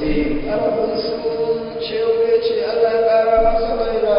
arabin sun cewa ya ce Allah ya ƙara masa baira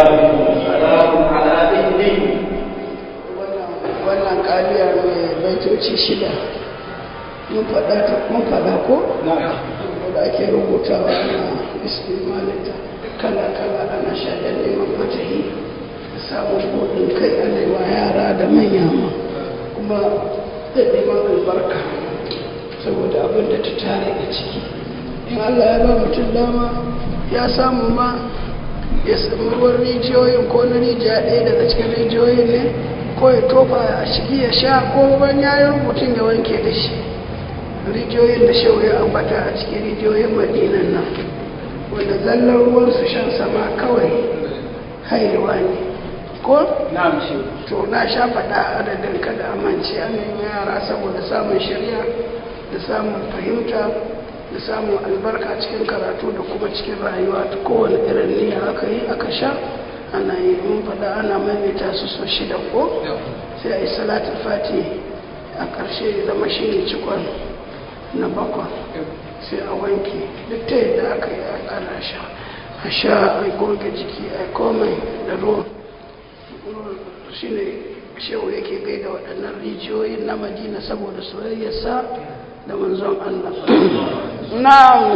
wannan ƙaliyar mai baitoci shida mun faɗa ko? da ake rubutawa na istimalinta kala-kala ana shaɗar neman fatahi da samun buɗin kai alewa yara da manya ma kuma da neman albarka saboda abin da ta tare a ciki in allah ya ba mutum dama ya samu ma ya sami ruwan rijiyoyin ko na rijiya ɗaya daga cikin rijiyoyin ne ko ya tofa a shigi ya sha ko ban ya yi rubutun ya wanke da shi rijiyoyin da shau ya ambata a cikin rijiyoyin madinan nan wanda zallar ruwansu shan sama kawai haihuwa ne ko? to na sha faɗa adadin kada amince an nemi yara saboda samun shirya da samun fahimta da samun albarka cikin karatu da kuma cikin rayuwa ta kowane irin niyya aka yi aka sha ana yi mun faɗa ana maimaita su so shida ko sai a yi salatul fati a ƙarshe ya zama shi ne cikon na bakwa sai a wanke duk ta yadda aka yi ana sha a sha a goge jiki a komai da ruwan shi ne shehu yake gaida waɗannan rijiyoyin na madina saboda soyayyarsa da manzon Allah na'am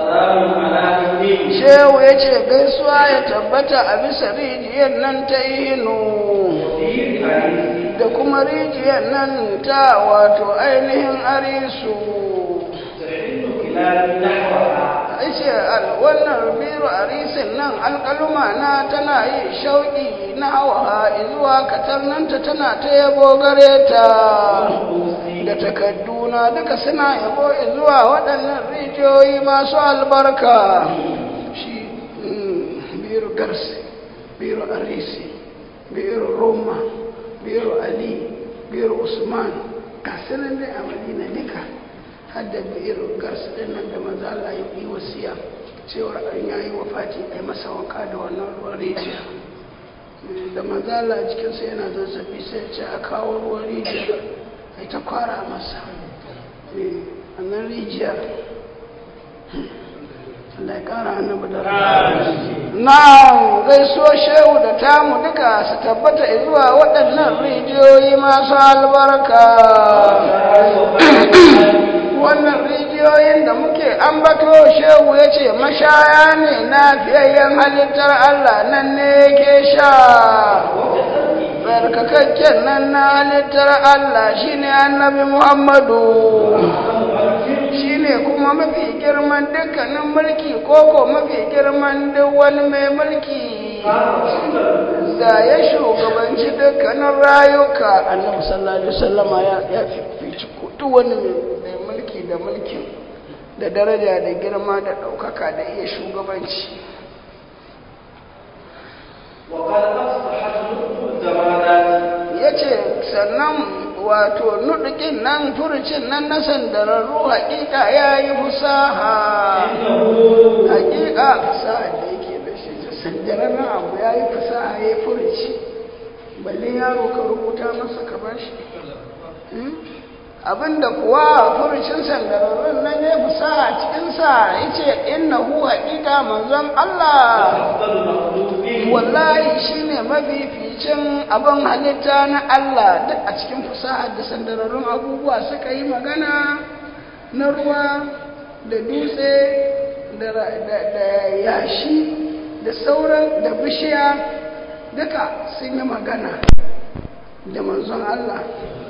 shehu ya ce gaisuwa ya tabbata a bisa rijiyar nan ta inu da kuma rijiyar nan ta wato ainihin arisu ce wannan biru arisin nan alƙaluma na tana yi shauƙi na hawa zuwa katarnanta tana ta yabo gare ta da takadduna duka suna yabo zuwa waɗannan rijiyoyi masu albarka shi biru garsi biru arisi biru roma biru ali biru usman kasinan dai a madina duka hadda biru garsi ɗin nan da maza Allah ya yi wasiya cewar an yayi wa fati a masa wanka da wannan ruwan rijiya da maza Allah cikinsa yana zazzabi sai ce a kawo ruwan rijiya a ta kwara masa a nan rijiya Allah ya kara annabi da na gaisuwa shehu da tamu duka su tabbata zuwa waɗannan rijiyoyi masu albarka wannan rijiyoyin da muke ambato shehu ya ce mashaya ne na fiyayyen halittar Allah nan ne yake sha barkakakken nan na halittar Allah shine annabi Muhammadu shine kuma mafi girman dukkanin mulki koko mafi girman duk wani mai mulki da ya shugabanci dukkanin rayuka annabi sallallahu alaihi wasallama ya fifici duk wani mai mulki da mulkin da daraja da girma da ɗaukaka da iya shugabanci ya ce sannan wato nudukin nan furucin nan na sandararru hakika ya yi fusaha hakika sa'ad da yake da shi sandararren abu ya yi fusaha ya yi furuci balle yaro ka rubuta masa ka bashi abinda kuwa furucin sandararrun nan ya fi sa a cikinsa ya ce inna hu haƙiƙa manzon Allah wallahi shi ne mafificin abin halitta na Allah duk a cikin fusahar da sandararrun abubuwa suka yi magana na ruwa da dutse da yashi da sauran da bishiya duka sun yi magana da manzon Allah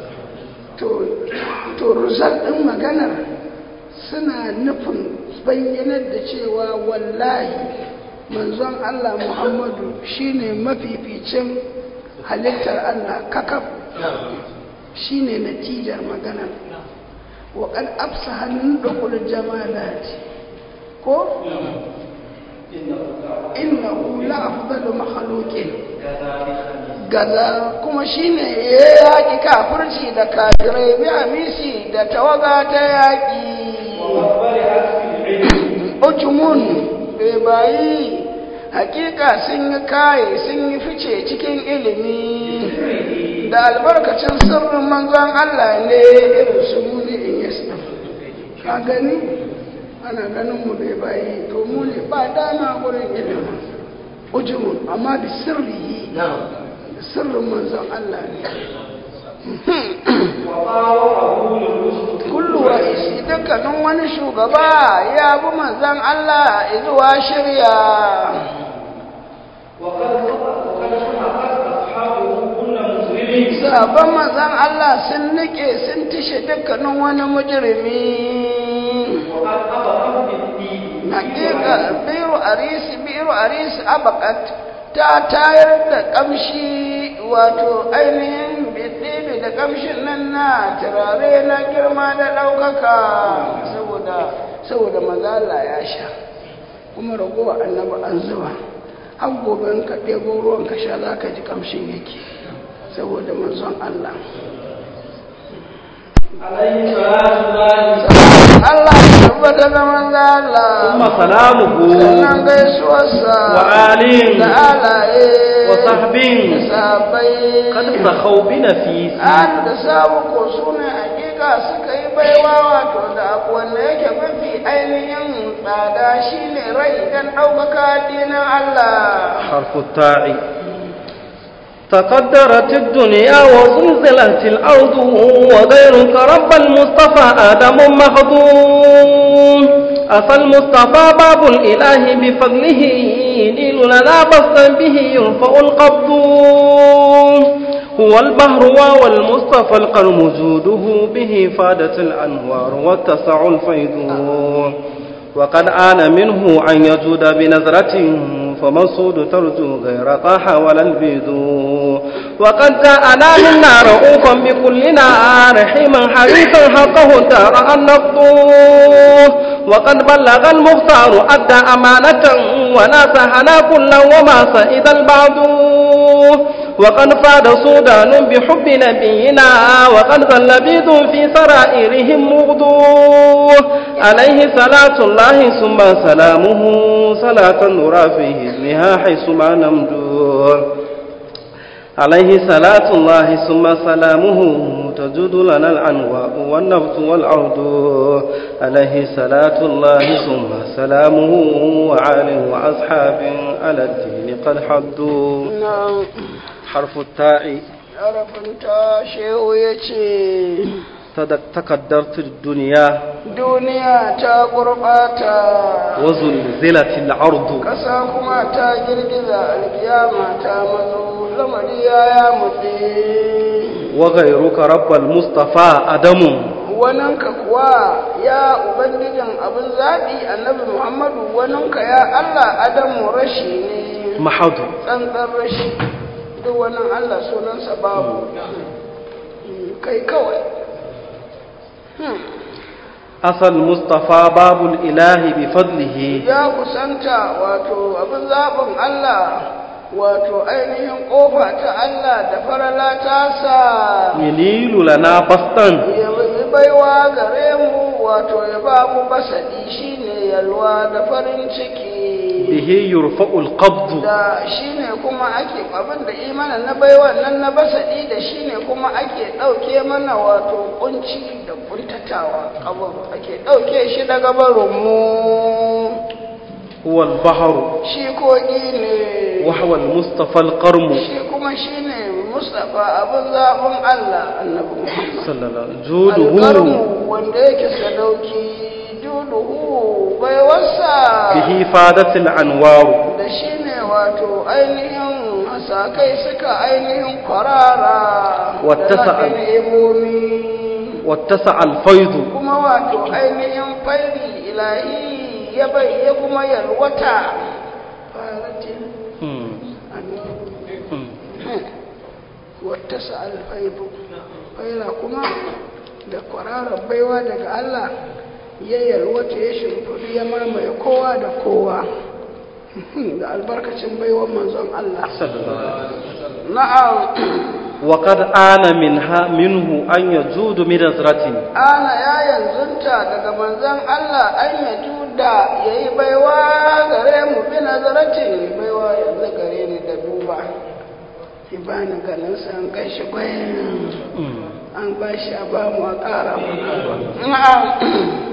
to rusar ɗin maganar suna nufin bayyanar da cewa wallahi manzon Allah Muhammadu shine mafificin halittar Allah kakaf shine natijar maganar waƙan afsa hannun ɗaukul jamalati ko innahu la afdalu makhluqin gaza kuma shine ya yaƙi kafirci da kafirai bi amisi da tawaga ta yaƙi ujumun bai bayi hakika sun yi kaye sun yi fice cikin ilimi da albarkacin sirrin manzon Allah ne irin su muni in yasna ka gani ana ganin mu dai bayi to mu ne ba dama gurin ilimin ujumun amma da sirri da sirrin manzon Allah ne kullu wa isi dukkanin wani shugaba ya bi manzon Allah zuwa shirya sabon manzon Allah sun nike sun tishe dukkanin wani mujrimi hakika biru arisi biru arisi abakat ta tayar da kamshi wato ainihin bidibi da kamshin nan na turare na girma da ɗaukaka saboda saboda mazala ya sha kuma ragowa annaba an zuba har gobe in ka ɗebo ruwan ka sha za ka ji kamshin yake saboda manzon Allah عليه صلاة الله Allah ya tabbata da manzo Allah ثم سلامه sannan gaisuwarsa وآل da alaye وصحبه da sahabbai قد سخوا بنفيس an da samu ko su ne hakika suka yi baiwa wato da abu wanda yake mafi ainihin tsada shine rai dan ɗaukaka addinin Allah حرف التاء تقدرت الدنيا وزلزلت الأرض وغيرك رب المصطفى آدم مخدوم أفى المصطفى باب الإله بفضله نيل لنا بسطا به يرفع القبض هو البحر وهو المصطفى القرم جوده به فادت الأنوار واتسع الفيض وقد آن منه أن يجود بنظرة فمنصود ترجو غير طاح ولا البيد وقد جاءنا منا رؤوفا بكلنا رحيما حريصا حقه دار النقض وقد بلغ المختار أدى أمانة وناصحنا كلا وما سئد البعض وقد فاد سودان بحب نبينا وقد ظل بيض في سرائرهم مغدو عليه صلاة الله ثم سلامه صلاة نرى في اسمها حيث ما نمدو عليه صلاة الله ثم سلامه تجود لنا العنواء والنبت والعود عليه صلاة الله ثم سلامه وعال وأصحاب على الدين قد حدوا na حرف التاء arafinta shehu ya ce تدك- تقدرت الدنيا duniya ta gurɓata وزلزلت الأرض ƙasa kuma ta girgiza alkiyama ta mazo lamari ya ya mutse وغيرك رب المصطفى أدم waninka kuwa ya ubangijin abin zaɓi annabi muhammadu waninka ya allah adamu rashi ne محض tsantsan rashi duk wani allah sunansa babu kai kawai Hmm. أصل المصطفى باب الإله بفضله ya kusanta wato abin zaɓin Allah wato ainihin ƙofa ta Allah da farala ta sa ينيل لنا بسطا ya yi baiwa gare mu wato ya ba mu basaɗi shine yalwa da farin ciki به يرفع القبض da shine kuma ake abin da imanin na baiwa nan na basaɗi da shine kuma ake ɗauke mana wato kunci da kuntatawa abin ake ɗauke shi daga barinmu هو البحر shi kogi ne وهو المصطفى القرم shi kuma shi ne mustapha abin zaɓin allah annabi muhammad صلى الله عليه وسلم جوده alƙarmu wanda yake sadauki juduhu baiwarsa به فادت الأنوار da shi ne wato ainihin hasakai suka ainihin kwarara Wata da sa'al. ni'imomi واتسع الفيض kuma wato ainihin fairi ilahi ya bai ya kuma yalwata faratin مم. annabi مم. wata alfaibu faira kuma da kwararar baiwa daga Allah ya yalwata ya shimfiɗu ya mamaye kowa da kowa da albarkacin baiwar manzon Allah صلى الله عليه وسلم na'am وقد آن منها منه أن يجود بنظرة ana ya yanzunta daga manzon Allah an ya juda ya yi baiwa gare mu bi nazaratin baiwa yanzu gare ni da duba ki bani ganin sa an kai shi bayan مم. an ba shi a ba mu a ƙara mana na'am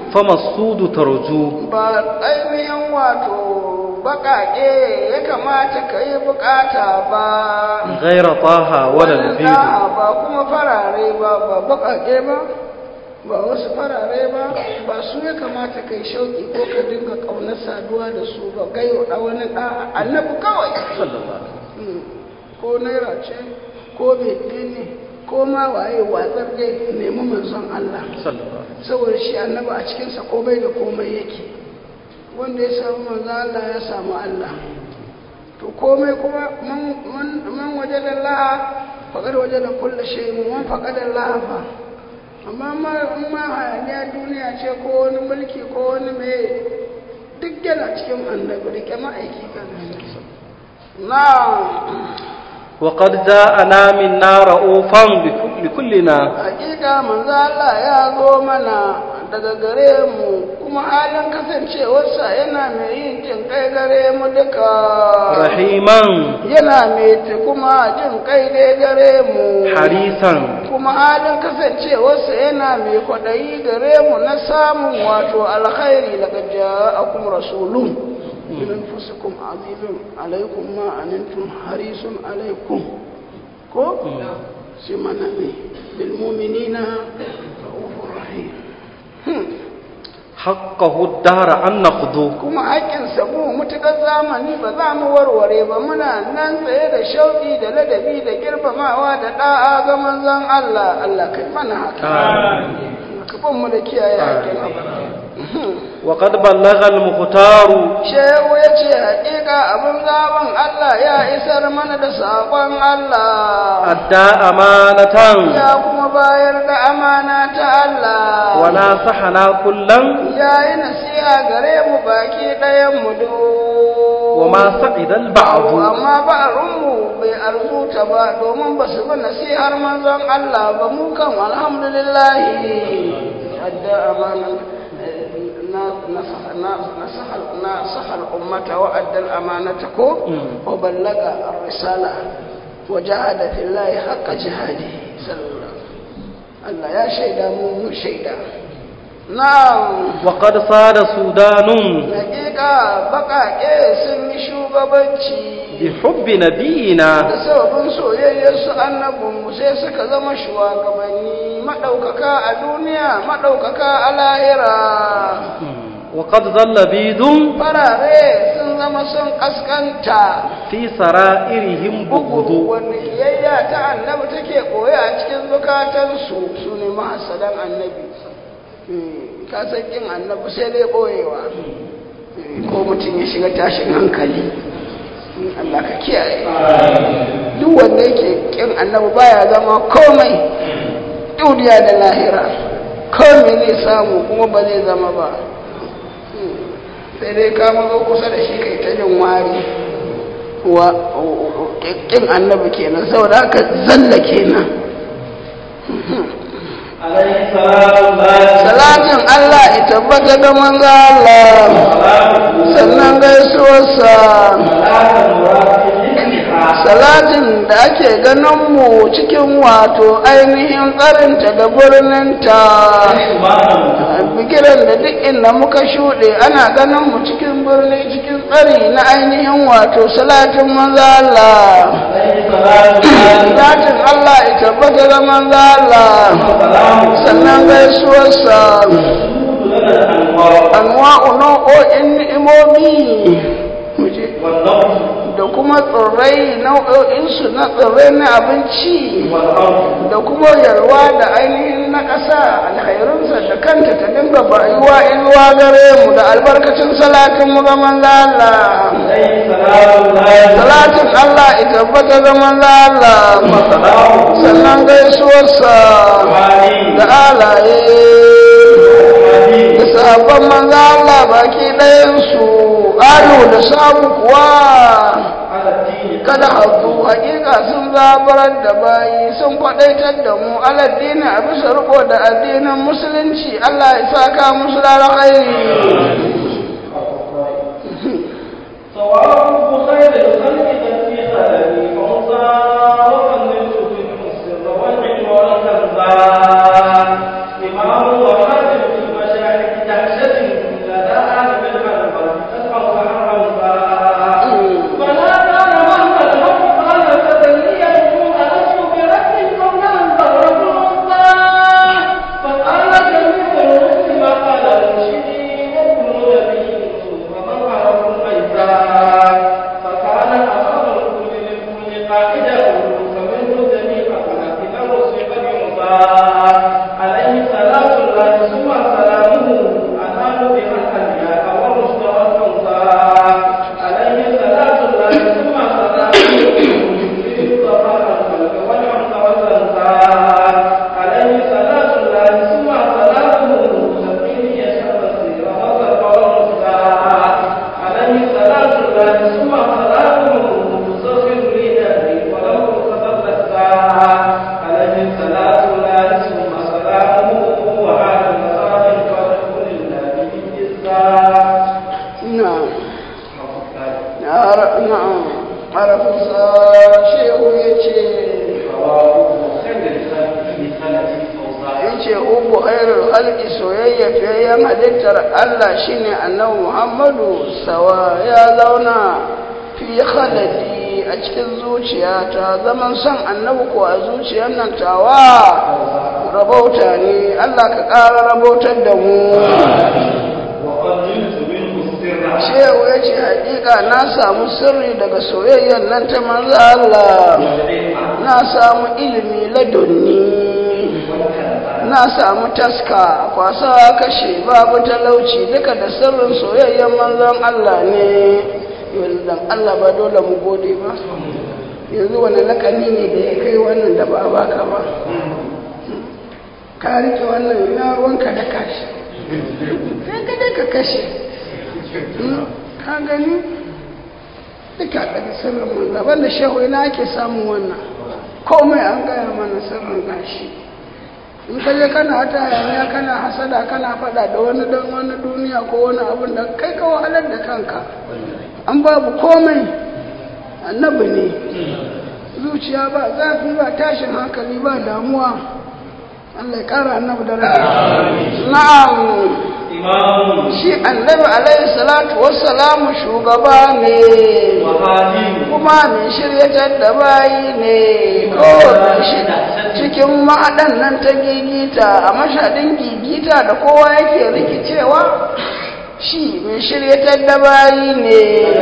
فما السود ترجو ba ainihin wato baƙaƙe ya kamata ka yi bukata ba غير طه ولا البيض A'a, ba kuma farare ba ba baƙaƙe ba ba wasu farare ba ba su ya kamata kai shauƙi ko ka dinga ƙaunar saduwa da su ba gayo da wani ɗa annabi kawai صلى الله عليه وسلم Mm. ko naira ce ko bete ne ko ma waye watsar dai nemi manzon Allah صلى الله عليه وسلم saboda shi annabi a cikinsa komai da komai yake wanda ya samu manzon Allah ya samu Allah to komai kuma man- man man waje da la'a faƙar waje da kulle shi man faƙar da la'a fa amma ma in ma hayaniya duniya ce ko wani mulki ko wani mai duk yana cikin annabi rike ma'aiki kan na وقد جاءنا منا رؤوفا بك- بكلنا hakika manzo Allah ya zo mana daga gare mu kuma halin kasancewarsa yana mai yin jin kai gare mu duka رحيما yana mai ta kuma jin kai dai gare mu حريصا kuma halin kasancewarsa yana mai kwaɗayi gare mu na samun wato alkhairi daga ja'akum rasulun min anfusikum azizun alaikum ma anantum harisun alaikum ko sai mana ne bil mu'minina ra'ufur rahim حقه الدهر أن نخذوه kuma haƙƙinsa mu mutuƙar zamani ba za mu warware ba muna nan tsaye da shauƙi da ladabi da girmamawa da ɗa'a ga manzon Allah Allah kai mana haka ka ban mu da kiyaye haƙƙin وقد بلغ المختار shehu ya ce haƙiƙa abin zaben Allah ya isar mana da saƙon Allah أدى أمانة ya kuma bayar da amana ta Allah وناصحنا كلا ya yi nasiha gare mu baki ɗayan mu duk وما سعد البعض amma ba'arunmu bai arzuta ba domin ba su bi nasihar manzon Allah ba mu kan alhamdulillahi adda amana نصح الأمة وأدى الأمانة كو وبلغ الرسالة وجاهد في الله حق جهاده صلى الله الله يا شيدا مو شيدا نعم وقد صاد سودان hakika baƙaƙe sun yi shugabanci بحب نبينا da sababin soyayyarsu annabinmu sai suka zama shugabanni maɗaukaka a duniya maɗaukaka a lahira وقد ظل بيد farare sun zama sun ƙasƙanta في سرائرهم bugu بغض wanda kiyayya ta annabi take koya a cikin zukatansu su ne mahasadan annabi ka san kin annabi sai dai ɓoyewa ko mutum ya shiga tashin hankali Allah ka kiyaye duk wanda yake kin annabi baya zama komai duniya da lahira komai zai samu kuma ba zai zama ba sai dai ka mazo kusa da shi kai ta jin wari wa kin annabi kenan saboda haka zalla kenan عليه السلام salatin Allah ya tabbata ga manzo Allah sannan gaisuwarsa salatin da ake ganin mu cikin wato ainihin karinta da birninta bigiran da duk inda muka shuɗe ana ganin mu cikin birni cikin tsari na ainihin wato salatin manzo Allah salatin Allah ya tabbata ga manzo Allah sannan gaisuwarsa anwa'u nau'o'in ni'imomi muje da kuma tsirrai nau'o'insu na tsirrai na abinci da kuma yalwa da ainihin na ƙasa alhairunsa da kanta ta dinga bayuwa inuwa gare mu da albarkacin salatin mu ga manzo Allah salatin Allah ya tabbata ga manzo Allah sannan gaisuwarsa da alaye da sahabban manzo Allah baki ɗayansu alu da samu kuwa kada hazu hakika sun zabarar da bayi sun kwadaitar da mu aladdini a bisa riko da addinin musulunci Allah ya saka musu da alkhairi صواب خير الخلق في خلقي فوزا وقلت في المسر والعلم والكذبان إمام وخاتم في المشاعر na'am arafinsa shehu ya ce ya ce ubu khairul halki soyayya fiyayyen halittar Allah shine annabi Muhammadu sawa ya zauna fi khaladi a cikin zuciyata zaman son annabi ko a zuciyar nan tawa rabauta ne Allah ka ƙara rabautar da mu shehu ya ce haƙiƙa na samu sirri daga soyayyar nan ta manzo Allah na samu ilimi ladunni na samu taska kwasa kashe babu talauci duka da sirrin soyayyar manzon Allah ne yanzu dan Allah ba dole mu gode ba yanzu wani lakani ne da ya kai wannan da ba baka ba ka rike wannan ina ruwanka da kashi sai ka dai ka kashe ka gani duka daga sirrin manzo banda shehu ina ake samun wannan komai an gaya mana sirrin gashi in ka je kana hata hayaniya kana hasada kana fada da wani dan wani duniya ko wani abin da kai ka wahalar da kanka an babu komai annabi ne zuciya ba zafi ba tashin hankali ba damuwa Allah ya kara annabi da na'am shi annabi alaihi salatu wassalamu shugaba ne kuma mai shiryatar da bayi ne kowane shi cikin ma'adan nan ta gigita a mashadin gigita da kowa yake rikicewa shi mai shiryatar da bayi ne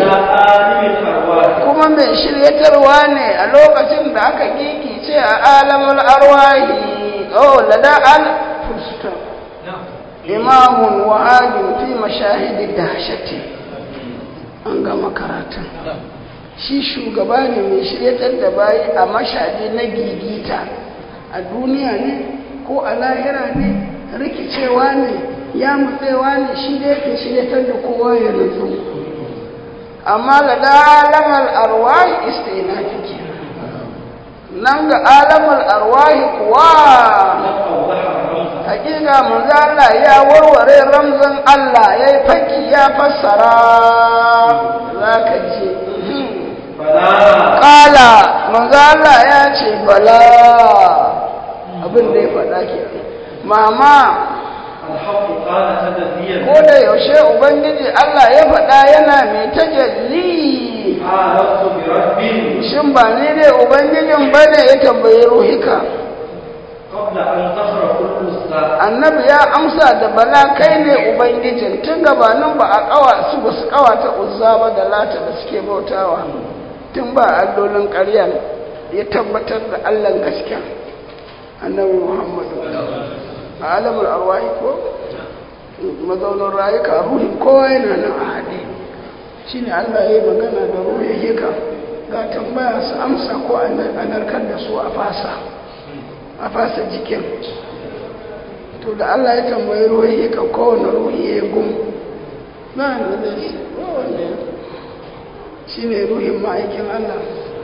kuma mai shiryatarwa ne a lokacin da aka gigice a alamul arwahi oh lada al fusta imamun wa'adin fi mashahidi dahshati an gama karatun shi shugaba ne mai shiryatar da bayi a mashadi na gigita a duniya ne ko a lahira ne rikicewa ne ya mutsewa ne shi da yake shiryatar da kowa ya nutsu amma da da alamar arwahi istinafi ke nan ga alamar arwahi kuwa hakika manzo Allah ya warware ramzan Allah ya yi faki ya fassara za ka ce kala manzo Allah ya ce bala abin da ya faɗa ke mama ko da yaushe ubangiji Allah ya faɗa yana mai tajalli shin ba ni ne ubangijin ba ne ya tambayi ruhika annabi ya amsa da bala kai ne ubangijin tun gabanin ba a kawa su ba su kawata uzza ba da lata da suke bautawa tun ba allolin ƙarya ya tabbatar da allan gaskiya annabi muhammadu a alamar arwahi ko mazaunin rayuka ruhin kowa yana nan a haɗe shi ne allah ya yi magana da ruhin hika ga tambaya su amsa ko a narkar da su a fasa a fasa jikin to da allah ya tambayi ruhin hika kowane ruhi ya yi gum na da zai shi wanda shi ne ruhin ma'aikin allah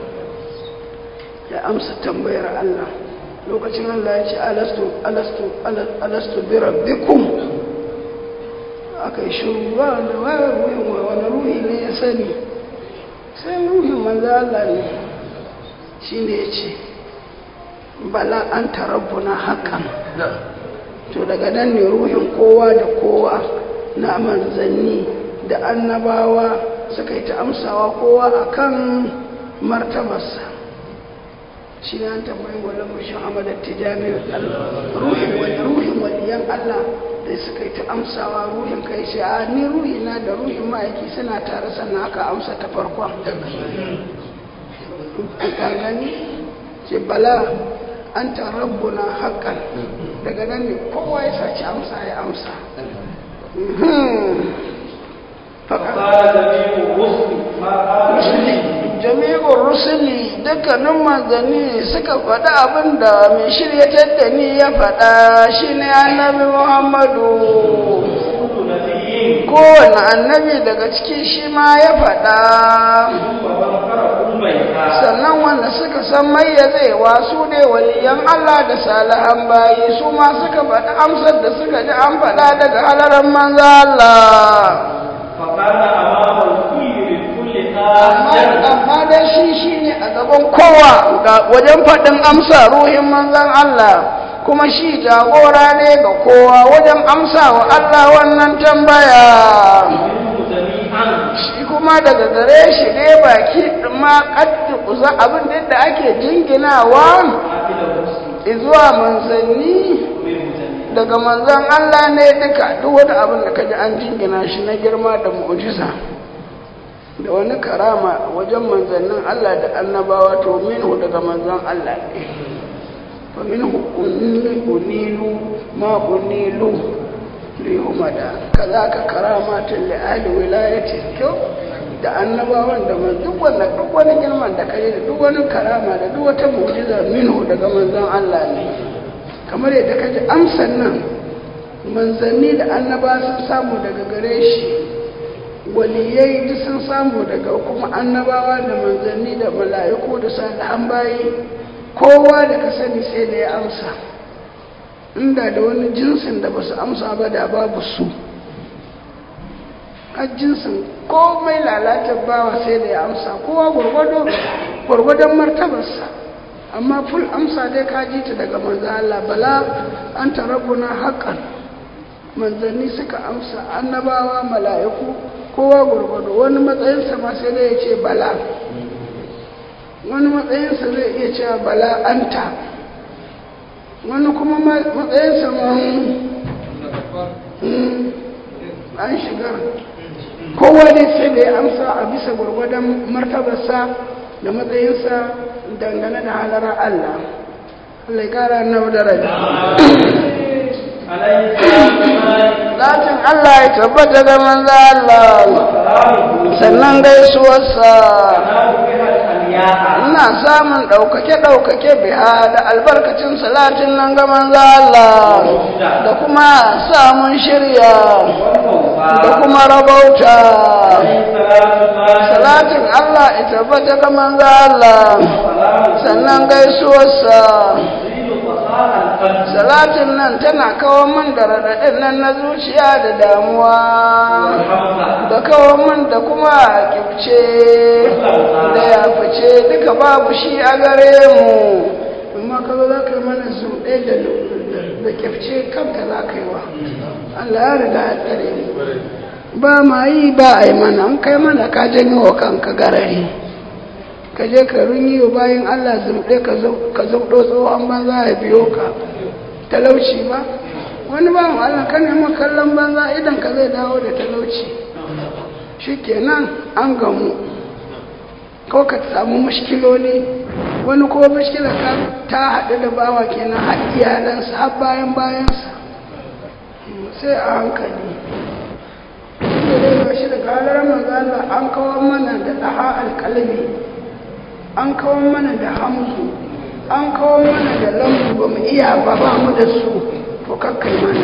ya amsa tambayar allah lokacin Allah ya ce alastu alastu alastu bi rabbikum aka yi shiru ba wanda wani ruhin wani ruhi ne ya sani sai ruhin manzo Allah ne shi ne ya ce bala an tarabbuna hakan to daga nan ne ruhin kowa da kowa na manzanni da annabawa suka yi ta amsawa kowa akan martabarsa shi ne an tambayi wani mushin amadar tijani ruhin wani ruhin waliyan Allah da suka yi ta amsawa ruhin kai shi a ni ruhina da ruhin ma'aiki suna tare sannan aka amsa ta farkon gani ce bala an ta rabbuna haƙƙan daga nan ne kowa ya saci amsa ya amsa jami'ar rusuli dukkanin manzanni suka faɗi abin da mai shiryatar da ni ya faɗa shi ne annabi muhammadu kowane annabi daga ciki shi ma ya faɗa sannan wanda suka san mayyazewa su ne waliyan Allah da salihan bayi su ma suka faɗi amsar da suka ji an faɗa daga halarar manzo Allah amma dai shi shi ne a gaban kowa ga wajen faɗin amsa ruhin manzan Allah kuma shi jagora ne ga kowa wajen amsa wa Allah wannan tambaya shi kuma daga gare shi ne baki ma kaddi kusa abin da ake jinginawa zuwa manzanni daga manzan Allah ne duka duk wani abin da kaji an jingina shi na girma da mu'jiza da wani karama wajen manzannin Allah da annabawa to minhu daga manzan Allah ne fa minhu unilu ma unilu li humada kazaka karamatin li ahli wilayati kyau da annabawan da man duk wannan duk wani girman da kai da duk wani karama da duk wata mu'jiza minhu daga manzan Allah ne kamar yadda kaji amsan nan manzanni da annaba sun samu daga gare shi waliyai duk sun samu daga kuma annabawa da manzanni da mala'iku da salihan bayi kowa da ka sani sai da ya amsa inda da wani jinsin da ba su amsa ba da babu su a jinsin komai lalatar bawa sai da ya amsa kowa gwargwadon martabarsa amma ful amsa dai ka ji ta daga manzan Allah bala an tarabuna haƙan manzanni suka amsa annabawa mala'iku kowa gwargwado wani matsayinsa ma sai dai ya ce bala wani matsayinsa zai iya cewa bala anta wani kuma matsayinsa ma an shiga kowa dai sai da ya amsa a bisa gwargwadon martabarsa da matsayinsa dangane da halarar Allah Allah ya kara na daraja Latin Allah ya tabbata da manzo Allah sannan gaisuwarsa ina samun ɗaukake-ɗaukake biha da albarkacin salatin nan ga manzo Allah da kuma samun shirya da kuma rabauta salatin Allah ya tabbata ga manzo Allah sannan gaisuwarsa salatin nan tana kawo min da raɗaɗin nan na zuciya da damuwa da kawo min da kuma kibce da ya fice duka babu shi a gare mu amma ka zo za ka yi mana zuɗe da kibce kanka za ka yi wa Allah ya riga ya tsare mu ba ma yi ba a yi mana an kai mana ka janyo wa kanka garari ka je ka runyi wa bayan Allah zumɗe ka zauɗo tsohon banza ya biyo ka talauci ba wani ba Allah ka nemi kallon banza idan ka zai dawo da talauci shi kenan an gamu ko ka samu mashkiloli wani ko mashkila ta haɗu da bawa kenan har iyalansa har bayan bayansa sai a hankali da dai shi daga halar manzala an kawar mana da ɗaha alƙalami an kawar mana da hamzu an kawar mana da lambu ba mu iya ba ba mu da su to kakkai mana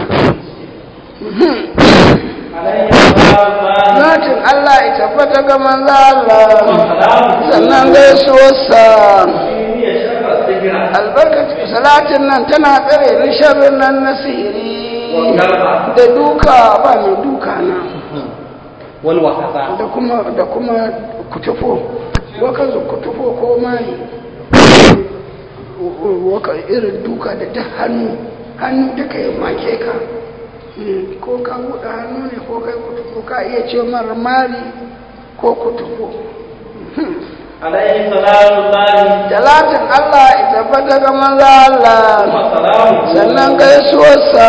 zatin Allah ya tabbata ga manzo Allah sannan gaisuwarsa albarkacin salatin nan tana tsare ni sharrin nan na sihiri da duka ba mai duka na da kuma da kuma kutufo wakazu kutufo ko mai waka irin duka da duk hannu hannu duka ya make ka ko ka buɗe hannu ne ko kai kutufo ka iya ce mara mari ko kutufo alaihi salatu lahi talatin Allah ya tabbata ga manzo Allah sannan gaisuwarsa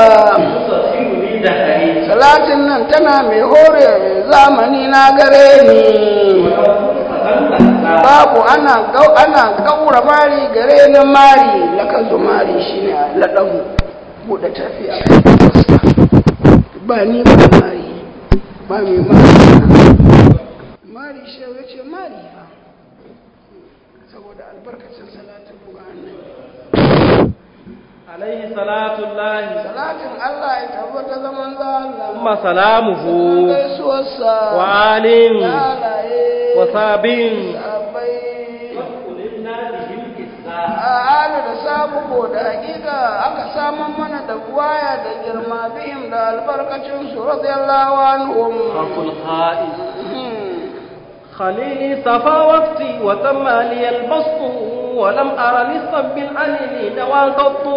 salatin nan tana mai hore zamani na gare ni babu ana gau ana gaura mari gare ni mari lakazu mari shine ladan bude tafiya ba ni ba mari ba mai mari mari shi ya ce mari ba saboda albarkacin salatin ga annabi alaihi salatu lahi salatin Allah ya tabbata zaman za Allah kuma salamuhu gaisuwarsa wa alin halaye wa sabin sabai a hali da sabu ko da hakika aka saman mana da buwaya da girma bihim da albarkacin su radiyallahu anhum hakul kha'is خليلي صفا وقتي وتم لي البسط ولم أر للصب العليل دوا قط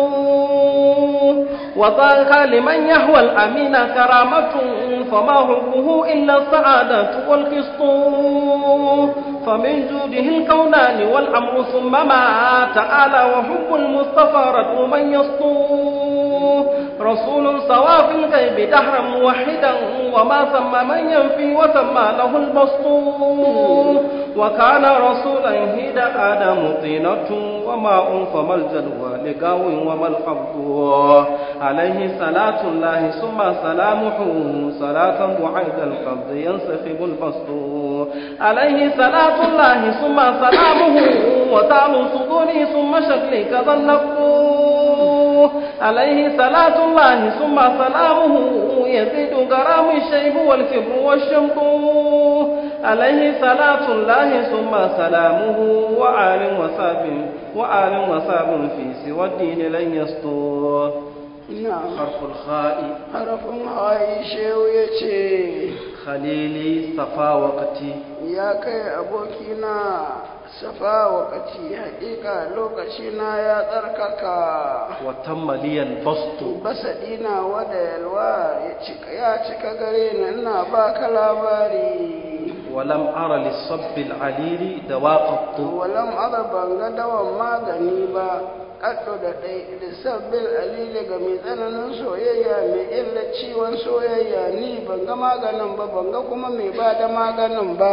وذاك لمن يهوى الأمين كرامة فما حبه إلا السعادة والقسط فمن جوده الكونان والأمر ثم ما تعالى وحب المصطفى رد من يسطو رسول سوا في الغيب دهرا موحدا وما ثم من ينفي وسمى له البسط وكان رسولا هيد آدم طينة وماء فما الجلوى لقاو وما الحظ عليه صلاة الله ثم سلامه صلاة بعيد القبض ينسخب البسط عليه صلاة الله ثم سلامه وتعلو صدوري ثم شكلي كذا النقو عليه صلاة الله ثم سلامه يزيد غرام الشيب والكبر والشمق عليه صلاة الله ثم سلامه وآل وصاب وآل وصاب في سوى الدين لن يسطو na'am حرف الخاء harafin hayi shehu ya ce خليلي صفا وقتي ya kai abokina safa wakati haƙiƙa lokacina ya tsarkaka وتم لي البسط basaɗina wada yalwa ya cika ya cika gare ni ina baka labari ولم أر للصب العليل دواء قط walam ada ban ga dawan magani ba ƙaddo da ɗai lissabbil alili ga mai tsananin soyayya mai illa ciwon soyayya ni ban ga maganin ba ban ga kuma mai ba da maganin ba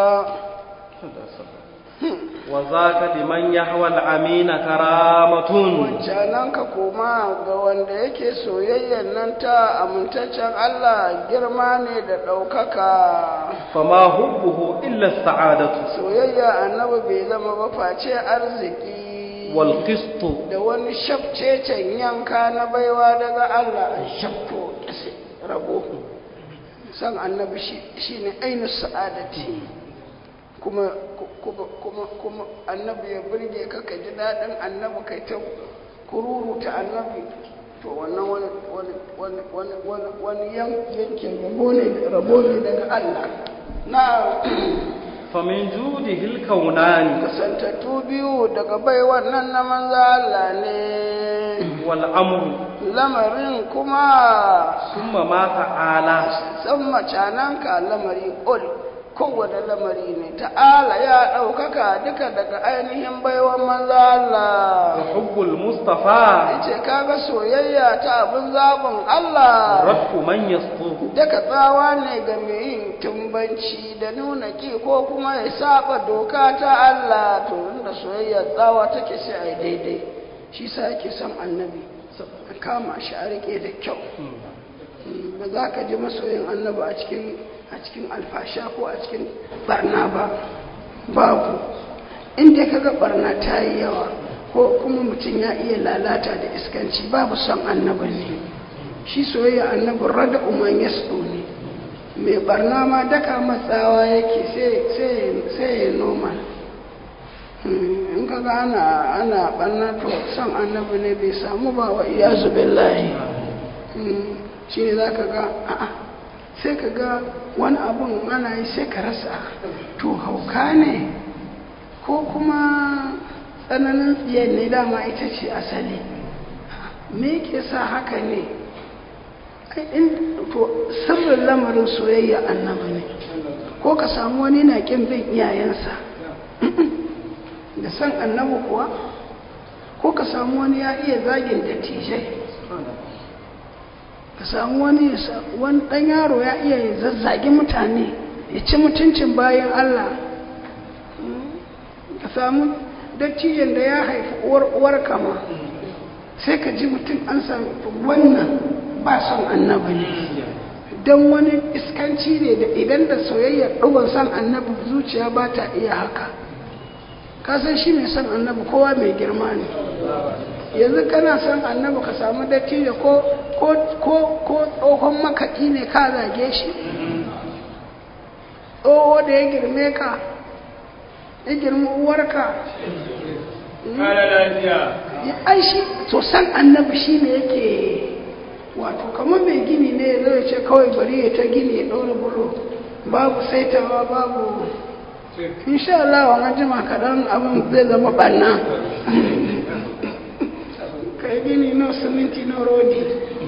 وذاك لمن يهوى الأمين كرامة wancanan ka koma ga wanda yake soyayyan nan ta amintaccen Allah girma ne da ɗaukaka فما حبه إلا السعادة soyayya annabi bai zama ba face arziki والقسط da wani shafcecen yanka na baiwa daga Allah an shafto rabo san annabi shi ne ainihin sa'adati kuma kuma kuma kuma annabi ya burge ka ka ji daɗin annabi kai ta kururuta annabi to wannan wani wani wani wani wani wani yankin rabo ne rabo ne daga Allah na فمن جوده الكونان kasantattu biyu daga bai wannan na manza Allah ne والأمر lamarin kuma ثم ما تعالى san macananka lamari ol kowane lamari ne ta'ala ya ɗaukaka duka daga ainihin baiwan manza Allah وحب المصطفى ce kaga soyayya ta abin zaɓin Allah رد من يسطو daga tsawa ne ga mai yin tumbanci da nuna ki ko kuma ya saba doka ta Allah to inda soyayya tsawa take sai a yi daidai shi sa ake son annabi a kama shi a rike da kyau ba za ka ji masoyin annabi a cikin a cikin alfasha ko a cikin barna ba babu inda ka ga barna ta yi yawa ko kuma mutum ya iya lalata da iskanci babu son annabi ne shi soyayya annabin rada umar yasu ne mai barna ma daka matsawa yake sai ya noma in ka ga ana ana barna to son annabi ne bai samu ba wa iyazu billahi shi ne za ka ga a'a sai ka ga wani abun ana yi sai ka rasa to hauka ne ko kuma tsananin tsiyar ne dama ita ce asali me ke sa haka ne to sirrin lamarin soyayya annabi ne ko ka samu wani na kin bin iyayensa da san annabi kuwa ko ka samu wani ya iya zagin dattijai ka samu wani wani dan yaro ya iya zazzagi mutane ya ci mutuncin bayan Allah ka samu dattijan da ya haifi uwar kama sai ka ji mutum an sami wannan ba son annabi ne don wani iskanci ne da idan da soyayyar ɗugon son annabi zuciya ba ta iya haka kasan shi mai son annabi kowa mai girma ne yanzu kana son annabi ka samu dattijo ko ko tsohon makaɗi ne ka zage shi tsoho da ya girme ka ya girma uwarka ai shi to san annabi shi ne yake wato kamar mai gini ne ya zai ce kawai bari ya ta gini ya ɗora bulo babu saitawa babu insha Allah wa jima kaɗan abin zai zama ɓanna kai gini no siminti no rodi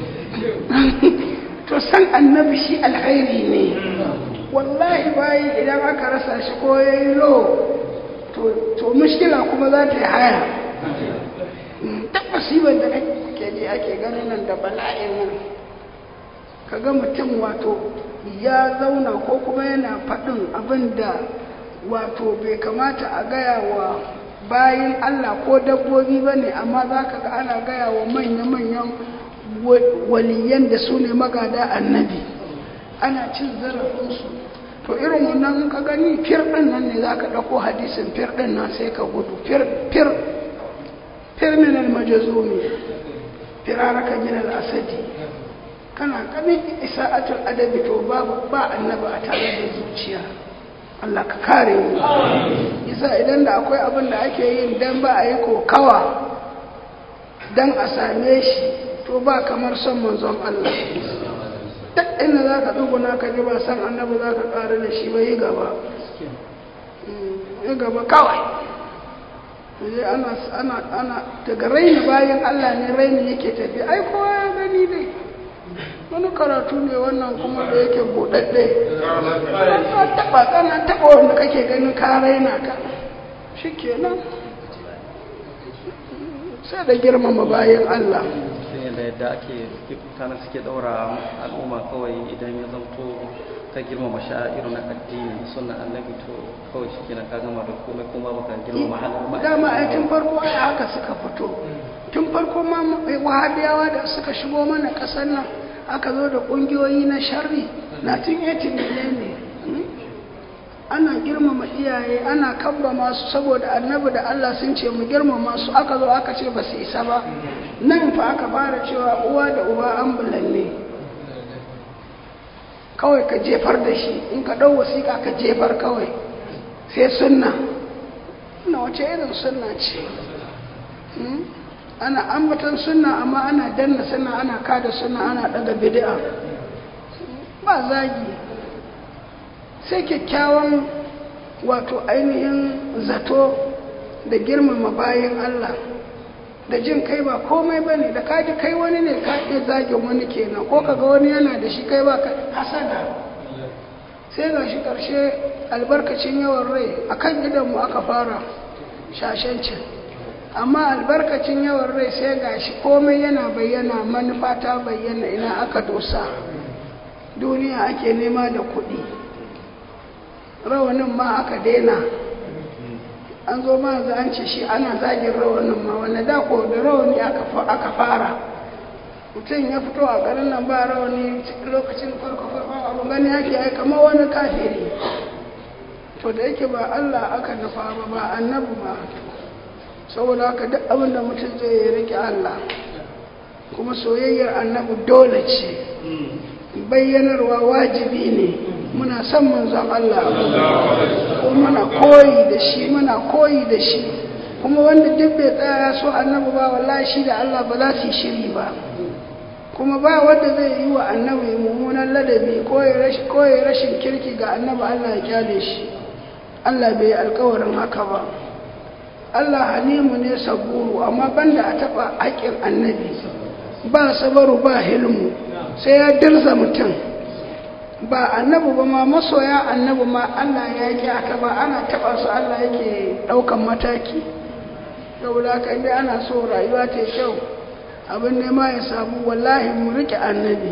to san annabi shi alkhairi ne wallahi bayi idan aka rasa shi ko ya yi lo to mushkila kuma za ta yi haya ta musibar da ake ji ake ganin nan da bala'in nan kaga mutum wato ya zauna ko kuma yana faɗin abin da wato bai kamata a gaya wa bayan Allah ko dabbobi ba ne amma za ka ga ana gaya wa manya-manyan waliyan da su ne magada annabi ana cin zarafinsu to irin wannan ka gani fir ɗin nan ne za ka ɗauko hadisin fir ɗin nan sai ka gudu fir fir fir min almajazumi firaraka min al-asadi kana ganin isa'atul adabi to babu ba annabi a tare da zuciya Allah ka kare mu isa idan da akwai abin da ake yin dan ba a yi kokawa dan a same shi to ba kamar son manzon Allah duk inda za ka duguna ka ji ba san annabi za ka ƙara da shi ba yi gaba yi gaba kawai ana ana ana daga raini bayan Allah ne raini yake tafi ai kowa ya gani dai wani karatu ne wannan kuma da yake buɗaɗɗe ka taɓa kana taɓa wanda kake ganin ka raina ka shi kenan sai da girmama bayan Allah da yadda ake mutane suke ɗaura al'umma kawai idan ya zamto ka girmama sha'iru na addini suna annabi to kawai shi kenan ka gama da komai kuma baka girmama halar ma dama ai tun farko ai haka suka fito tun farko ma wahabiyawa da suka shigo mana ƙasar nan aka zo da ƙungiyoyi na sharri na tun yati ne ana girmama iyaye ana kamba masu saboda annabi da Allah sun ce mu girmama su aka zo aka ce ba su isa ba nan fa aka fara cewa uwa da uba an bulanne kawai ka jefar da shi in ka ɗau wasiƙa ka jefar kawai sai sunna na wace irin sunna ce ana ambatan sunna amma ana danna sunna ana kada sunna ana daga bid'a ba zagi sai kyakkyawan wato ainihin zato da girmama bayan Allah da jin kai ba komai ba ne da kaji kai wani ne ka iya zagin wani kenan ko kaga wani yana da shi kai ba ka hasada sai ga shi ƙarshe albarkacin yawan rai a kan gidanmu aka fara shashancin amma albarkacin yawan rai sai ga shi komai yana bayyana manufa ta bayyana ina aka dosa duniya ake nema da kuɗi rawanin ma aka daina an zo ma za an ce shi ana zagin rawanin ma wanda da ko da rawani aka fara mutum ya fito a garin nan ba rawani lokacin farko farko abu gani yake ai kamar wani kafiri to da yake ba Allah aka nufa ba ba annabi ba saboda haka duk abin da mutum zai yi rike Allah kuma soyayyar annabi dole ce bayyanarwa wajibi ne muna son manzon Allah ko muna koyi da shi muna koyi da shi kuma wanda duk bai tsaya so annabi ba wallahi shi da Allah ba za su yi shiri ba kuma ba wanda zai yi wa annabi mummunan ladabi ko ya rashin kirki ga annabi Allah ya kyale shi Allah bai alkawarin haka ba Allah halimu ne saburu amma banda a taba haƙƙin annabi ba sabaru ba hilmu sai ya dirza mutum ba annabi ba ma masoya annabi ma Allah ya ki aka ba ana taba su Allah yake ɗaukan mataki saboda haka inda ana so rayuwa ta kyau abin nema ya samu wallahi mu rike annabi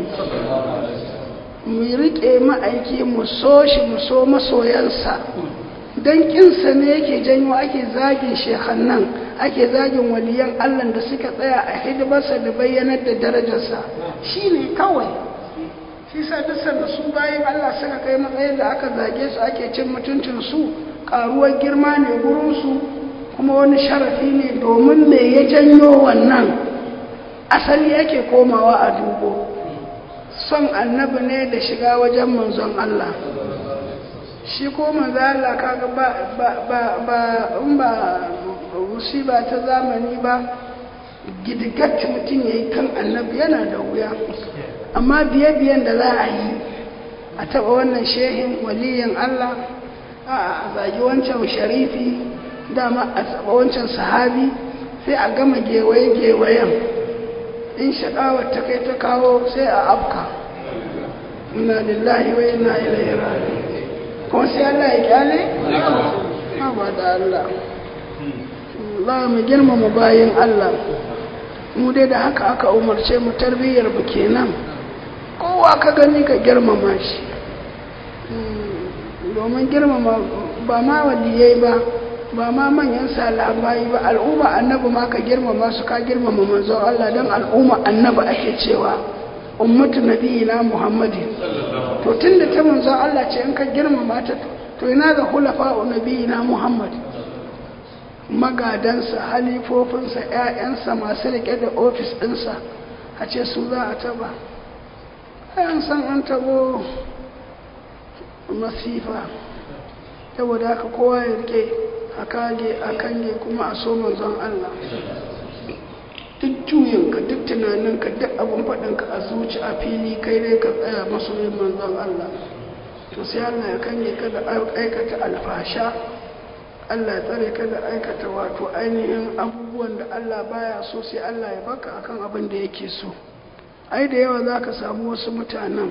mu rike ma'aiki mu so shi mu so masoyansa don kinsa ne yake janyo ake zagin shekhannan ake zagin waliyan allah da suka tsaya a hidimarsa da bayyanar da darajarsa shi ne kawai shi sa duk da su bayan allah suka kai matsayin da aka zage su ake cin mutuncinsu karuwar girma ne gurinsu kuma wani sharafi ne domin me ya janyo wannan asali yake komawa a dubo son annabi ne da shiga wajen manzon Allah shi ko manzo Allah kaga ba ba ba ba in ba musiba ta zamani ba gidigat mutum yayi kan annabi yana da wuya amma biye biyen da za a yi a taba wannan shehin waliyin Allah a zagi wancan sharifi dama a saba wancan sahabi sai a gama gewaye-gewayen in shaƙawar ta kai ta kawo sai a afka inna lillahi wa inna ilaihi raji'un kuma sai Allah ya kyale ba da Allah Allah mu girmama bayin Allah mu dai da haka aka umarce mu tarbiyyar mu kenan kowa ka gani ka girmama shi domin girmama ba ma waliyai ba ba ma manyan salabai ba al'umma annabi ma ka girmama su ka girmama manzon Allah don al'umma annabi ake cewa ummatu nabiyina muhammadin to tunda ta manzon Allah ce in ka girmama ta to ina ga hulafa nabiyina muhammad magadansa halifofinsa ƴaƴansa masu rike da ofis ɗinsa a ce su za a taba an san an tabo masifa saboda haka kowa ya rike a kage a kange kuma a so manzon Allah duk juyinka duk tunaninka duk abin faɗinka a zuci a fili kai dai ka tsaya masoyin manzon Allah to sai Allah ya kange ka da aikata alfasha Allah ya tsare ka da aikata wato ainihin abubuwan da Allah baya so sai Allah ya baka akan abin da yake so ai da yawa za ka samu wasu mutanen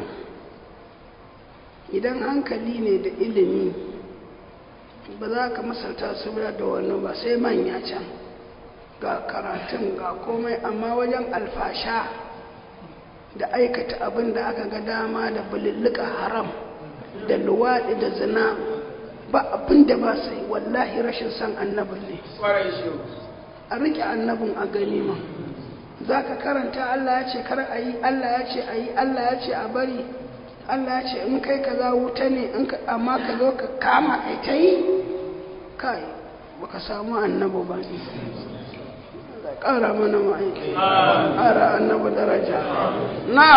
idan hankali ne da ilimi ba za ka masalta su da wani ba sai manya can ga karatun ga komai amma wajen alfasha da aikata abin da aka ga dama da bululluka haram da luwaɗi da zina ba abin da ba sai wallahi rashin san annabin ne a riƙe annabin a gani ma za ka karanta Allah ya ce kar a yi Allah ya ce a yi Allah ya ce a bari Allah ya ce in kai ka za wuta ne amma ka zo ka kama kai ta yi kai baka samu annabi ba ne ƙara mana ma'aiki ƙara annabi daraja na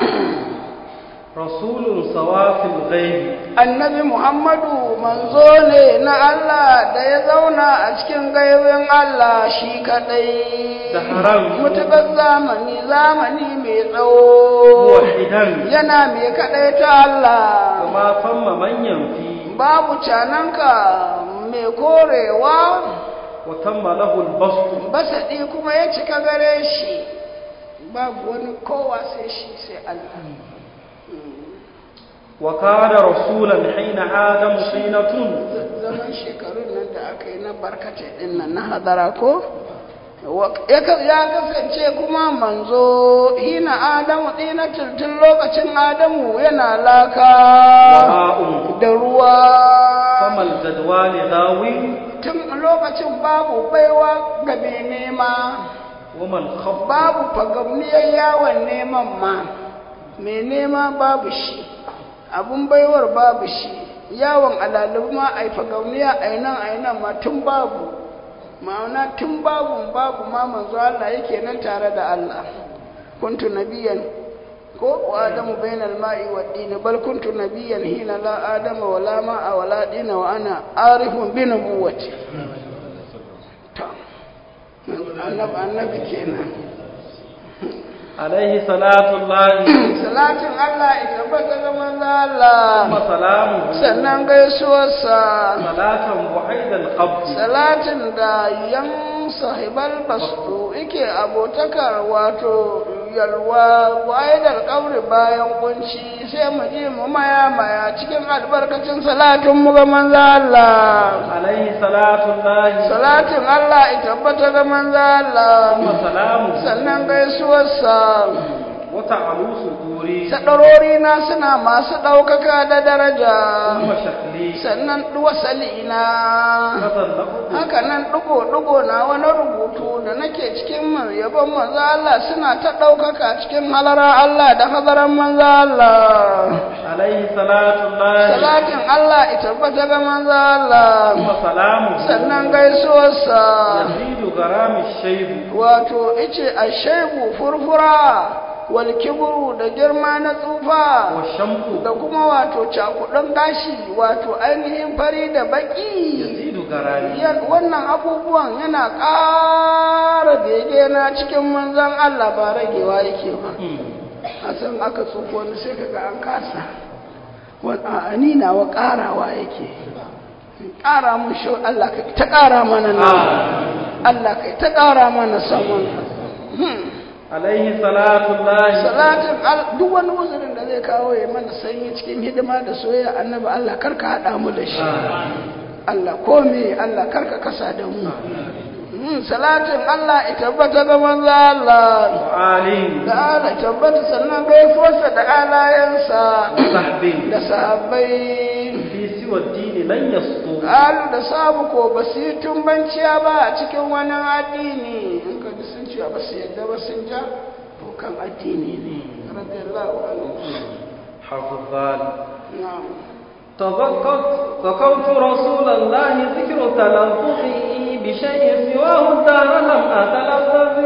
rasulun sawafin gaibi annabi muhammadu manzo ne na Allah da ya zauna a cikin gaibin Allah shi kadai da haram mutukar zamani zamani mai tsawo idan yana mai kadai ta Allah kuma famma manyan fi babu cananka mai korewa watamma lahul bastu basaɗi kuma ya cika gare shi babu wani kowa sai shi sai Allah wa kana rasulan hina adam sinatun zaman shekarun nan da aka yi na barkace din nan na hadara ko ya kasance kuma manzo hina adamu ɗina tuntun lokacin adamu yana laka da ruwa famal jadwali dawi tun lokacin babu baiwa ga mai nema wamal khaf babu fagamniyar yawon neman ma mai nema babu shi abun baiwar babu shi yawon alalibu ma a yi fagauniya a yi nan a yi nan ma tun babu ma'ana tun babu babu ma manzo Allah yake nan tare da Allah kuntu nabiyan ko wa adamu bainal ma'i wa dini bal kuntu nabiyan hina la adama wa la ma'a wa la dina wa ana arifun bi nubuwati to annabi annabi kenan alaihi salatu llahi salatin Allah ya tabbata ga manzo Allah wa salamu sannan gaisuwarsa salatan buhaidal qabd salatin da yan sahibal bastu yake abotakar wato yalwa wa'idar kabri bayan kunci sai mu ji mu maya maya cikin albarkacin salatin mu ga manzo Allah alaihi salatu llahi salatin Allah ya tabbata ga manzo Allah wa salamu sannan gaisuwarsa wa ta'alu suduri sadarori na suna masu ɗaukaka da daraja wa shakli sannan wasali na tadallahu haka nan ɗigo-ɗigo na wani rubutu da nake cikin mu yabon manzo Allah suna ta ɗaukaka cikin halara Allah da hadaran manzo Allah alaihi salatu llahi salatin Allah ita tabbata ga manzo Allah wa salamu sannan gaisuwarsa yazidu garami shaybu wato ice a shaibu furfura wal kibru da girma na tsufa wa shamku da kuma wato cakudan gashi wato ainihin fari da baki yazidu garami Yan- wannan abubuwan yana ƙara bege na cikin manzan Allah ba ragewa yake ba a san aka tsufa wani sai kaga an kasa wani a nawa ƙarawa yake ƙara mun shi Allah ka ta ƙara mana nan Allah ka ta ƙara mana saman alaihi salatullahi salatin al- duk wani uzurin da zai kawo ya mana sanyi cikin hidima da soyayya annabi Allah karka haɗa mu da shi Allah kome Allah karka kasa da mu Mm, salatin Allah ya tabbata ga manzo Allah ali da Allah ya tabbata sannan gaifuwarsa da alayensa sahbi da sahabbai fi siwa dini lan yastu alu da sabu ko ba su yi tumbanciya ba a cikin wani addini in ka ji sun ce ba su yadda ba sun ja to kan addini ne radiyallahu anhu harfu zal na'am تذكرت ذكرت رسول الله ذكر تلفظي بشيء سواه الدار لم أتلفظ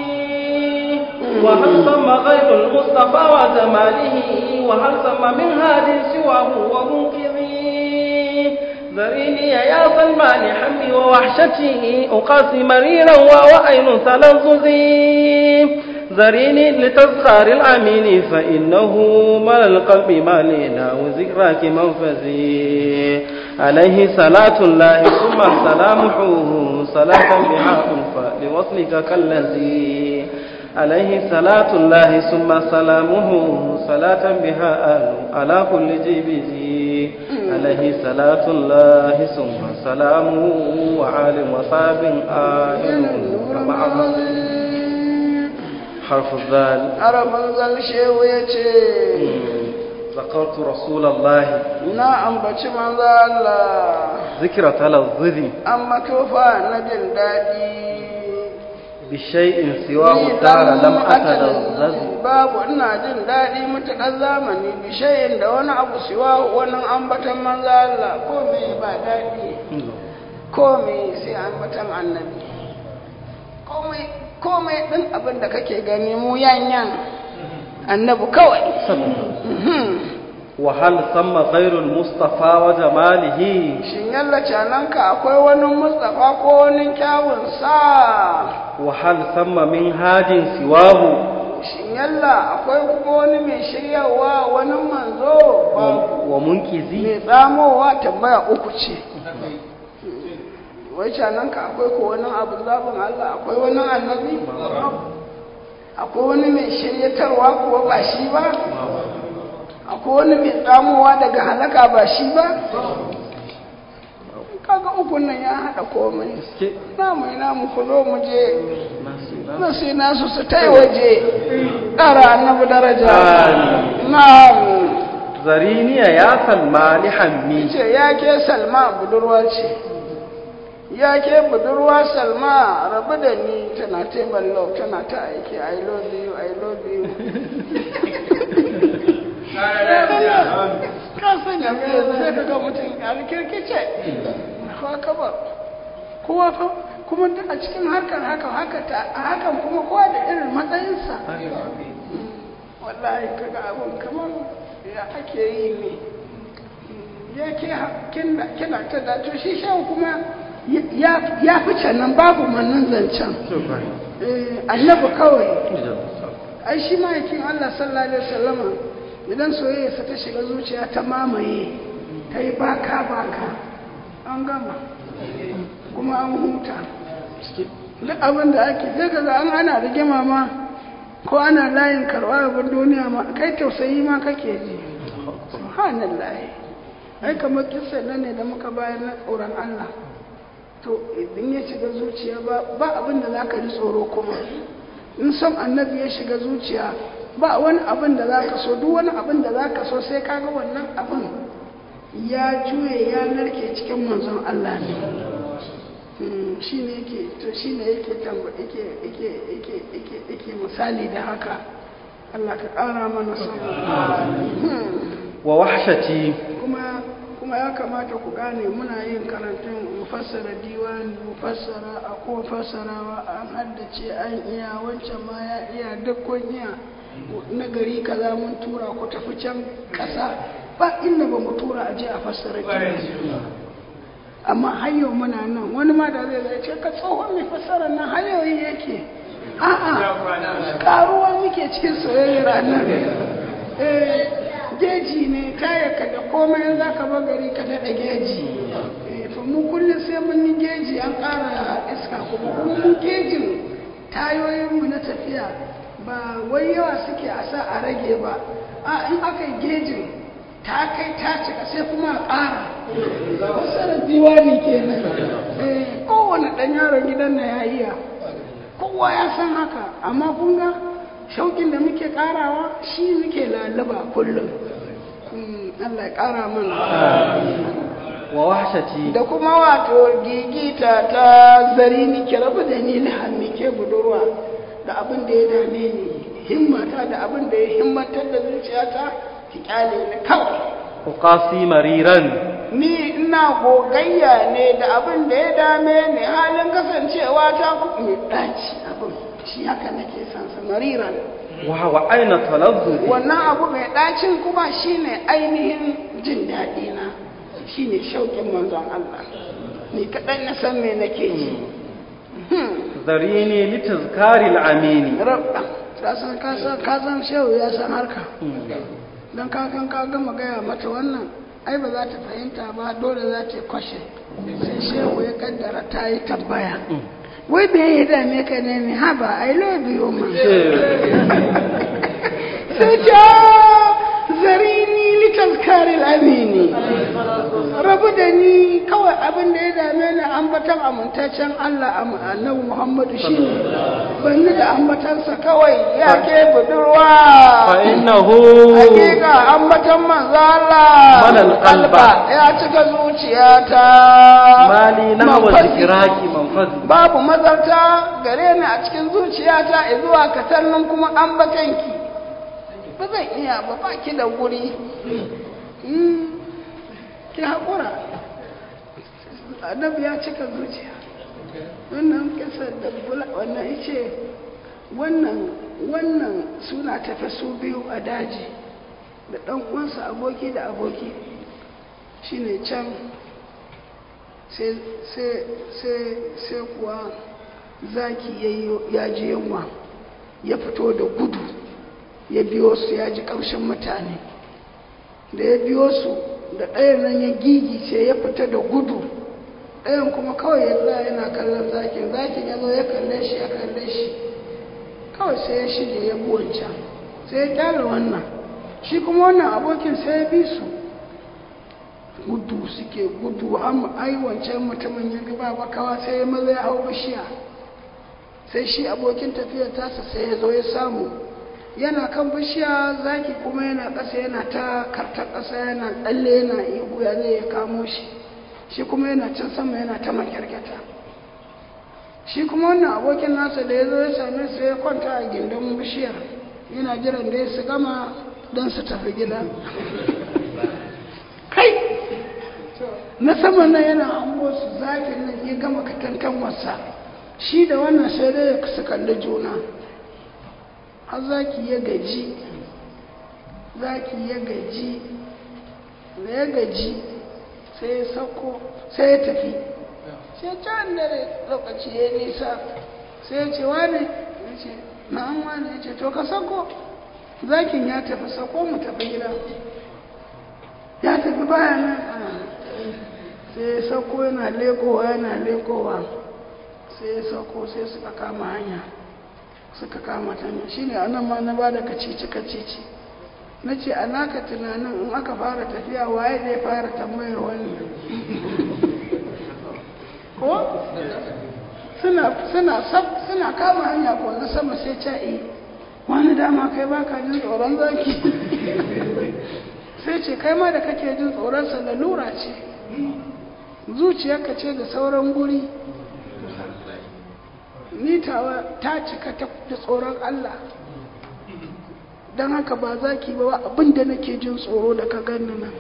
وهل ثم غير المصطفى وجماله وهل ثم من هاد سواه ومنقذي ذريني يا سلمان حمي ووحشتي أقاسي مريرا ووأين تلظظي ذريني لتذخار الأمين فإنه مال القلب مالنا وذكراك منفذي عليه صلاة الله ثم سلامه صلاة بها أنفى لوصلك كالذي عليه صلاة الله ثم سلامه صلاة بها آل على كل جيبه عليه صلاة الله ثم سلامه وعال وصاب آل ومعه حرف الذال arabin zalshewu ya ce ذكرت رسول الله na ambaci manzo Allah ذكر تلظذي an matofa na jin daɗi بشيء سواه الدار لم أتلظذ babu ina jin daɗi matuƙar zamani bishayin da wani abu siwa wani ambatan manzo Allah ko me ba daɗi ko me sai ambatan annabi komai komai ɗin abin da kake gani mu yanyan annabi kawai وهل ثم غير المصطفى وجماله shin yalla cananka akwai wani mustafa ko wani kyawun sa وهل ثم من هاد سواه shin yalla akwai kuma wani mai shiryawa wani manzo babu ومنكزي mai tsamowa tambaya uku ce wai cananka akwai ko wani abu zaɓin Allah akwai wani annabi akwai wani mai shiryatarwa kuwa ba shi ba akwai wani mai tsamowa daga halaka ba shi ba kaga ukun nan ya haɗa komai namu ina mu ku zo mu je nasu nasu su ta waje ƙara annabi daraja na'am zariniya ya salma ni hammi ce ya ke salma budurwa ce ya ke budurwa salma rabu da ni tana table love tana ta aiki i love you i love you ka sanya mai yanzu sai ka ga mutum a rikirkice ko ka ba kowa fa kuma duk a cikin harkar haka haka ta a hakan kuma kowa da irin matsayinsa wallahi kaga abun kamar ya ake yi ne ya ke kina ta dato shi shan kuma ya fi nan babu mannan zancen annabi kawai ai shi ma'aikin Allah sallallahu alaihi wasallama idan soyayyarsa ta shiga zuciya ta mamaye ta yi baka baka an gama kuma an huta duk abin da ake zai ga an ana rigima ma ko ana layin karɓar abin duniya ma kai tausayi ma kake ji subhanallah ai kamar kisa nan ne da muka bayar na tsoron Allah to idan ya shiga zuciya ba ba abin da zaka ji tsoro kuma in son annabi ya shiga zuciya ba wani abin da zaka so duk wani abin da zaka so sai kaga wannan abin ya juye ya narke cikin manzon Allah ne shi ne yake to shi ne yake yake yake yake yake yake misali da haka Allah ka ƙara mana son wa wahshati kuma kuma ya kamata ku gane muna yin karantun mufassara diwani mufassara a kuma fassarawa an haddace an iya wancan ma ya iya duk kun iya na gari kaza mun tura ku tafi can ƙasa ba inda ba mu tura a je a fassara amma hayo muna nan wani ma da zai zai ce ka tsohon mai fassara nan hayoyi yake a'a karuwa muke cikin soyayyar annabi eh geji ne taya ka da komai za ka ba gari ka daɗa geji an ƙara iska kuma kuma mun kejin tayoyinmu na tafiya ba wai yawa suke a sa a rage ba a in aka yi gejin ta kai ta cika sai kuma a ƙara wasu diwani kenan eh kowane ɗan yaron gidan na ya iya kowa ya san haka amma kun ga shauƙin da muke ƙarawa shi muke lalaba kullum Mm, Allah ya ƙara mana wa wahshati da kuma wato gigita ta zari ni ki rabu da ni na hannu ke budurwa da abin da ya dame ni himmata da abin da ya himmatar da zuciyata ki kyale ni kawai uqasi mariran ni ina gogayya ne da abin da ya dame ni halin kasancewa ta ku mai ɗaci abin shi haka nake son sa mariran wa wa aina talazzuzi wannan abu mai ɗacin kuma shine ainihin jin daɗi na shine shauƙin manzon Allah ni kaɗai na san me nake ji zarini litazkari al-amini rabba ka san ka san ka san shehu ya san harka don kakan ka gama gaya mata wannan ai ba za ta fahimta ba dole za ta kwashe sai shehu ya kaddara ta yi tambaya wai me ya dame ka ne ne haba i love you ma sai ta zarini litazkari amini rabu da ni kawai abin da ya dame ni ambatan amintaccen Allah annabi Muhammadu shi ne ban ni da ambatansa kawai ya ke budurwa fa innahu hakika ambatan manzo Allah Malal qalba. ya cika zuciyata mali nahwa Manfazi. zikraki manfazi babu mazarta gare ni a cikin zuciyata zuwa katannin kuma ambatanki ba zan iya ba ba ki da guri Mm, ki haƙura annabi ya cika zuciya wannan kisar da bula wannan ice wannan wannan suna tafi su biyu a daji da ɗan uwansa aboki da aboki shine can sai sai sai sai kuwa zaki yayyo- ya ji yunwa ya fito da gudu ya biyo su ya ji ƙamshin mutane da ya biyo su da ɗayan nan ya gigice ya fita da gudu ɗayan kuma kawai ya tsaya yana kallon zakin zakin ya zo ya kalle shi ya kalle shi kawai sai ya shige ya bi wancan sai ya kyale wannan shi kuma wannan abokin sai ya bi su gudu suke gudu amma ai wancan mutumin ya gaba bakawa sai ya maza ya hau bishiya sai shi abokin tafiyar tasa sai ya zo ya samu yana kan bishiya zaki kuma yana ƙasa yana ta karta ƙasa yana tsalle yana ihu ya zai ya kamo shi shi kuma yana can sama yana ta makyarkyata shi kuma wannan abokin nasa da ya zo ya same su ya kwanta a gindin bishiyar yana jiran da ya su gama don su tafi gida kai na sama nan yana hango su zafin nan ya gama katantan wasa shi da wannan sai dai su kalli juna har zaki ya gaji zaki ya gaji da ya gaji sai ya sauko sai ya tafi sai can dare lokaci ya nisa sai ya ce wane ya ce na'an wane ya ce to ka sauko zakin ya tafi sauko mu tafi gida ya tafi baya nan sai ya sauko yana lekowa yana lekowa sai ya sauko sai suka kama hanya suka kama hanya shine anan ma na bada kacici kacici na ce a naka tunanin in aka fara tafiya waye zai fara tambayar wani ko suna suna sab suna kama hanya ko na sama sai ca'i wani dama kai baka jin tsoron zaki sai ce kai ma da kake jin tsoronsa lalura ce zuciyarka ce da sauran guri ni tawa ta cika ta da tsoron Allah don haka ba zaki ba abin da nake jin tsoro da ka ganni nan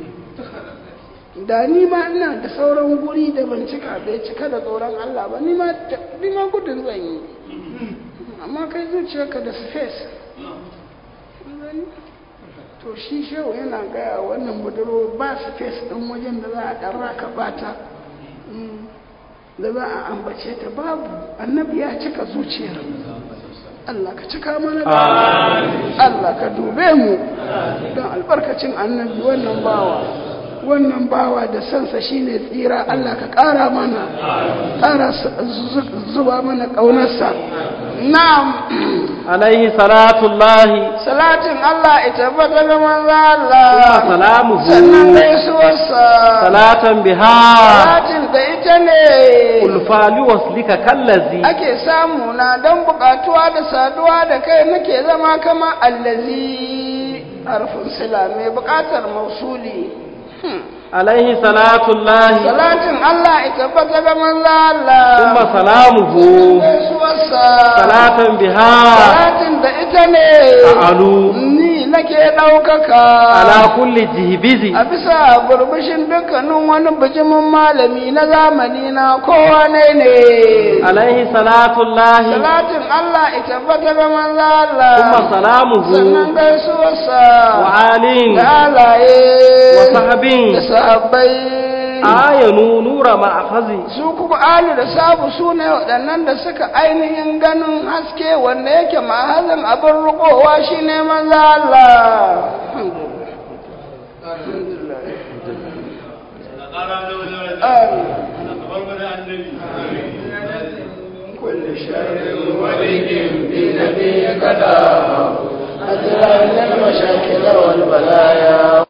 da ni ma ina da sauran guri da ban cika bai cika da tsoron Allah ba ni ma ni ma gudun zan yi amma kai zuciyarka da space to shi shehu yana gaya wannan budurwa ba space ɗin wajen da za a ɗan raka bata da za a ambace ta babu annabi ya cika zuciyar Allah ka cika mana da Allah ka dube mu don albarkacin annabi wannan bawa wannan bawa da sansa shine tsira Allah ka ƙara mana ƙara zuba mana ƙaunarsa na'am عليه صلاة الله salatin Allah ita bata ga manzo Allah وسلامه sannan gaisuwarsa صلاة بها salatin da ita ne ulfa liwaslika kallazi ake samu na don buƙatuwa da saduwa da kai nake zama kama allazi harfin sila mai buƙatar mausuli alaihi salatullahi salatin Allah ita bata ga manzo Allah thumma salamuhu gaisuwarsa salatan biha salatin da ita ne a'alu ni nake ɗaukaka ala kulli jihbizi a bisa burbushin dukkanin wani bijimin malami na zamani na kowa ne ne alaihi salatullahi salatin Allah ita bata ga manzo Allah thumma salamuhu sannan gaisuwarsa wa alin da alaye wa sahabin da sahabbai ayanu nura ma'afazi su kuma alu da sabu su ne waɗannan da suka ainihin ganin haske wanda yake mahazin abin rukowa shi ne manzo Allah كل شر ولي بنبي قدر